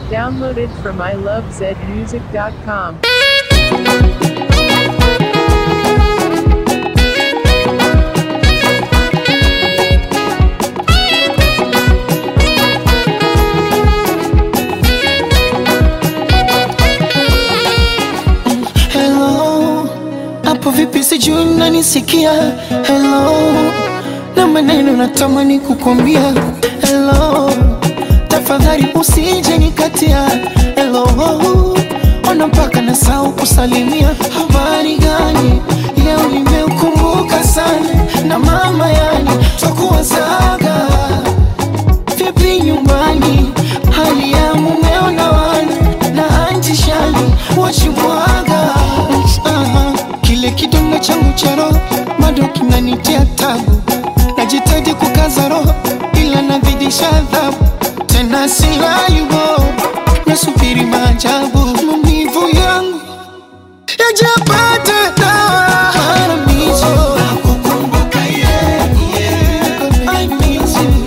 Downloaded from ilovezmusic.com. Hello, hapo vipi? Sijui unanisikia? Hello, na maneno natamani kukwambia hello, tafadhali usije nikatia. Hello, ona mpaka nasahau kusalimia. Habari gani? Leo nimeukumbuka sana na mama, yani twakuwazaga vipi nyumbani, hali ya mumeo na wana na anti shali wachimwaga. Aha, kile kidonda changu cha roho bado kinanitia tabu, najitahidi kukaza roho ila nazidisha adhabu, tena silali bo, nasubiri maajabu, maumivu yangu yajapata dawa. Haramizo. I miss you.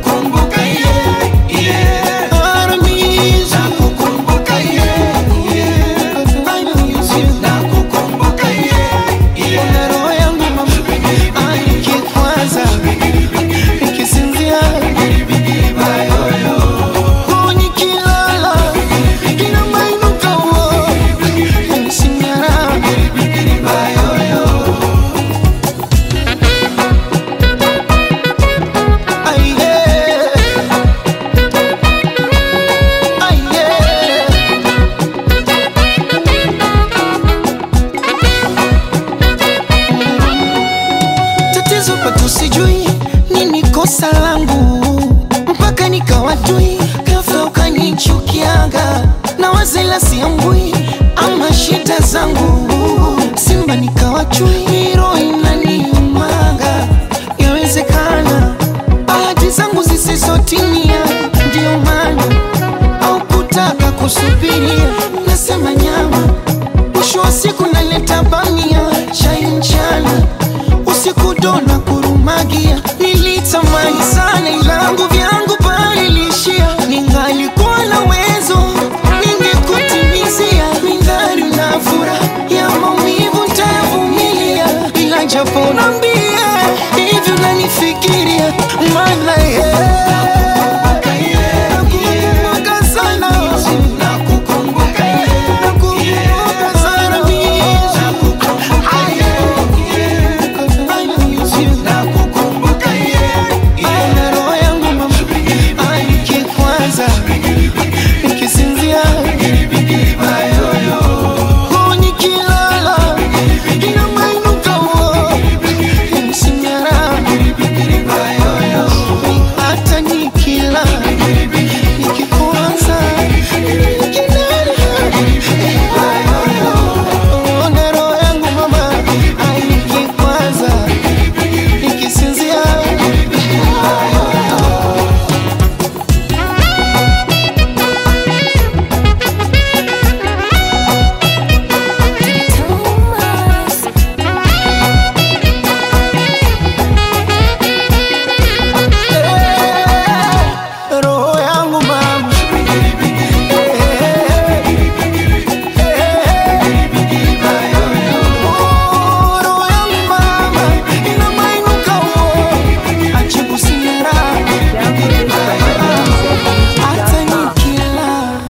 Haramizo. I miss you. Ona roho yangu mama, ai, nikikwaza, nikisinzia, oh, nikilala, inamainuka, oh, yanisinyara. Ai, yeah. Ai, yeah. tatizo pato sijui nini kosa langu mpaka nikawatui ghafla ukanichukiaga na wazela siambui ama shida zangu simba nikawachui miro ina